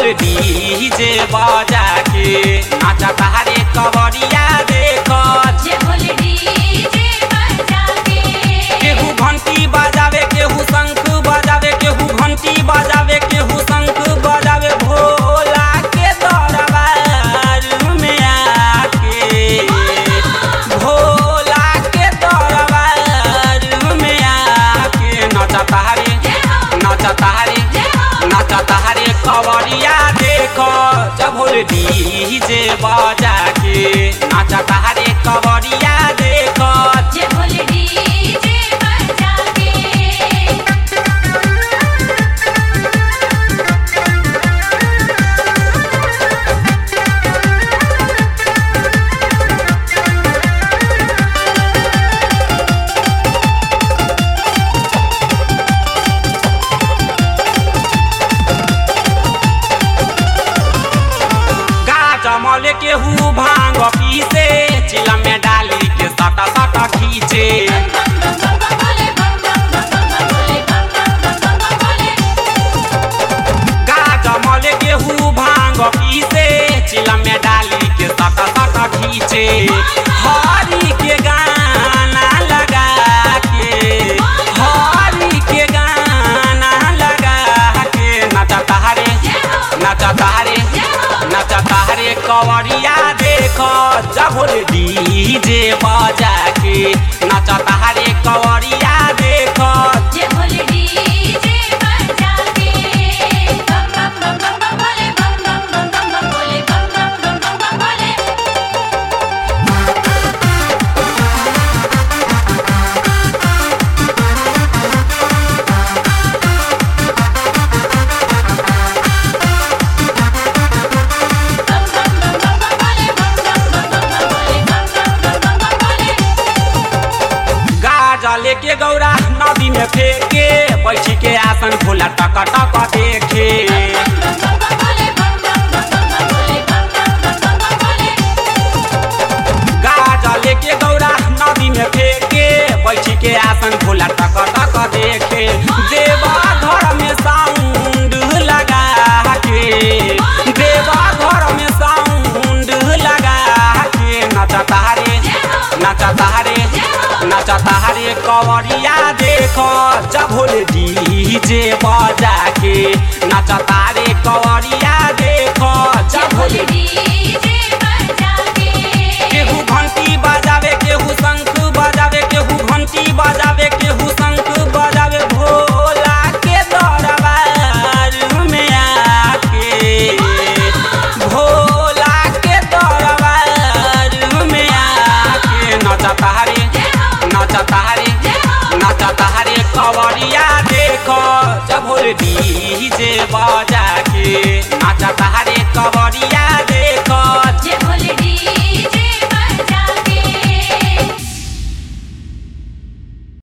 DJ बजा के नाचता हरे कवरिया देख जे बोले डीजे बजा के केहू घंटी बजावे केहू शंख बजावे केहू घंटी बजावे केहू शंख बजावे भोला के दरबार में आके भोला के दरबार में आके नचता हरे नचता हरे नचता हरे कवरिया देखो जब डीजे बजा के नचता हरे कवरिया देखो जे बोले डीजे बजा के गाजमल केहू भांग पीसे चिलम में डाली के सटा सटा खींचे गाजमल केहू भांग पीसे चिलम में डाली के सटा सटा खींचे हरी के गाना लगा के हरी के गाना लगा के नचता हरे नचता हरे नचता हरे कवरिया देखो जबुल डीजे बजा के नचता हरे कवरिया देखो जे बोले डीजे बजा के बम बम बम बम बम बोले बम बम बम बम बम बोले बम बम बम बम बम बोले बम बम बम बम बम बोले बम बम बम बम बम बोले बम बम बम बम बम बोले गाजा लेके गौरा नदी में फेंके बैठी के आसन खोला टक टक देखे गाजा लेके गौरा नदी में फेंके बैठी के आसन खोला टक टक देखे देवा घर में साउंड लगा के देवा घर में साउंड लगा के नचता रे नचता रे नचता रे कवरिया देखो जभोल डीजे बजा के नचता रे कवरिया देखो जभोल केहू घंटी बजावे केहू शंख बजावे केहू घंटी बजावे केहू शंख बजावे भोला के दरबार में आके भोला के दरबार में आके नचता रे नचता रे नचता रे कवरिया देखो जब डीजे बजा के नचता